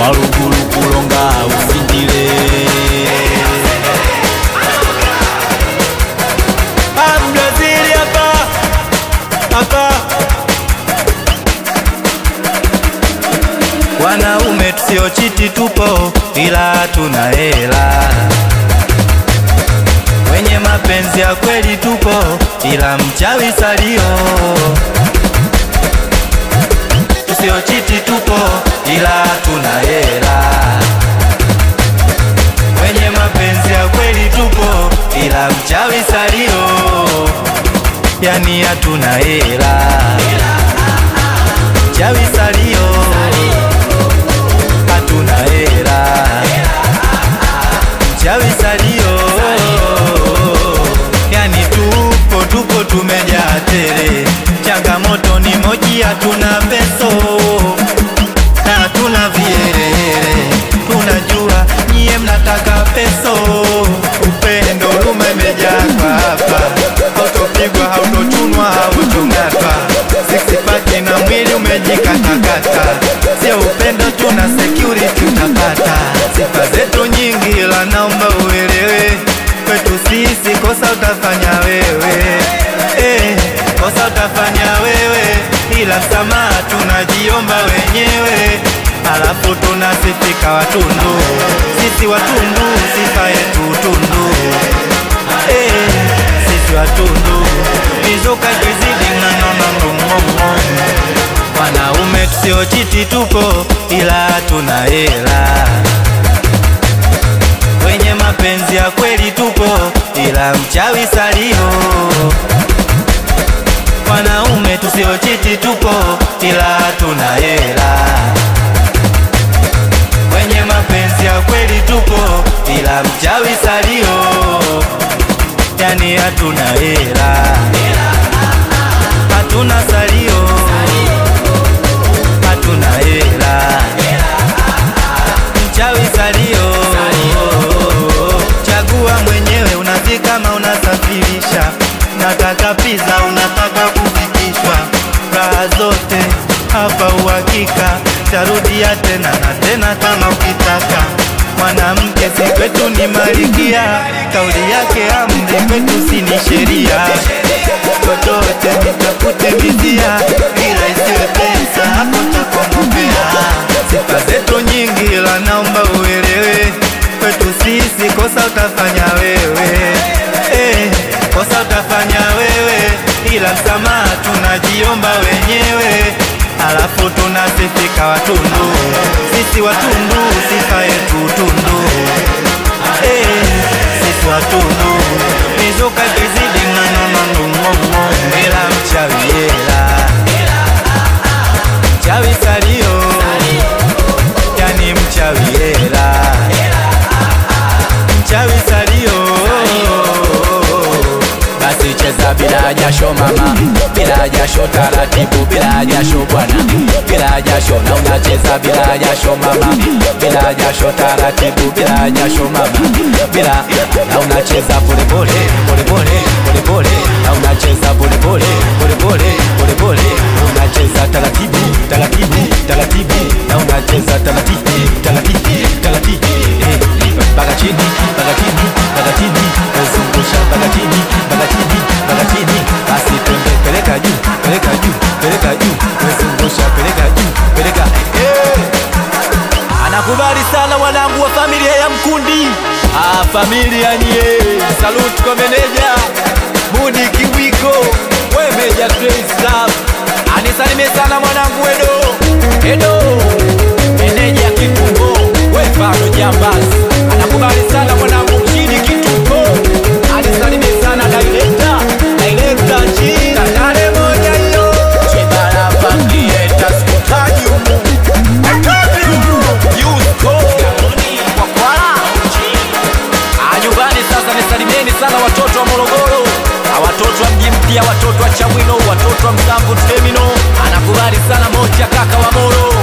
walugulu kulonga ufindile Brazili hapa hapa wanaume tusiochiti tupo ila tuna hela wenye mapenzi ya kweli tupo ila mchawi salio tusiochiti tupo ila tuna hela wenye mapenzi ya kweli tupo ila mchawi salio yani hatuna hela mchawi salio hatuna hela mchawi salio yani tupo tupo tumejaa tele changamoto ni moji hatuna peso na hatuna vielele tunajua nyie mnataka peso upendo lume imejaa kwa hapa hautopigwa hautochunwa hautong'atwa sixpaki na mwili umejikatakata sio upendo tuna security utapata sifa zetu nyingi ila naomba uelewe kwetu sisi kosa utafanya wewe eh, kosa utafanya wewe ila msamaha tunajiomba wenyewe alafu tunasifika watundu sisi watundu sifa yetu tundu eh, sisi watundu mizuka kizidi ng'ang'ang'ang'ong'ong'o wanaume tusiochiti tupo ila tuna hela wenye mapenzi ya kweli tupo ila mchawi salio wanaume tusiochiti tupo ila tuna hela wenye mapenzi ya kweli tupo ila mchawi salio yani hatuna hela hatuna salio hatuna hela mchawi salio chagua mwenyewe unazi kama unasafirisha nataka pizza unataka kufikishwa raha zote hapa uhakika tarudia tena na tena kama ukitaka mwanamke si kwetu ni malikia kauli yake amri kwetu si ni sheria chochote nitafute mizia ila isiwe pesa hapo takomopea sifa zetu nyingi ila naomba uelewe kwetu sisi kosa utafanya wewe eh, kosa utafanya wewe ila msamaha tunajiomba wenyewe alafu tunasifika watundu sisi watundu sifa yetu tundu eh, sisi watundu mizuka kizidi ng'ang'ang'ang'ong'o ila mchawi hela mchawi salio yani mchawi hela mchawi salio basi cheza bila jasho mama bila jasho taratibu bila jasho bwana bila jasho na unacheza bila jasho mama bila jasho taratibu bila jasho mama bila na unacheza pole pole pole pole pole pole na unacheza pole pole pole pole pole pole unacheza taratibu taratibu taratibu na unacheza taratibu taratibu taratibu eh mpaka chini mpaka chini mpaka chini zungusha mpaka chini mpaka chini mpaka chini basi twende peleka juu peleka juu peleka juu zungusha peleka juu peleka eh anakubali sana wanangu wa familia ya Mkundi. Ah, familia nye, salute kwa meneja Mudi Kiwiko, we meja Grace Love, anisalimie sana mwanangu Edo Edo, meneja Kitungo, we Fano Jambas, anakubali sana mwanangu Mchidi Kitungo, anisalimie sana director director China nane moja hiyo Chibara familia itasikutaji humu nyumbani sasa nisalimieni sana watoto wa morogoro na watoto wa mji mpya watoto wa chamwino watoto wa msamvu terminal anakubali sana moja kaka wa moro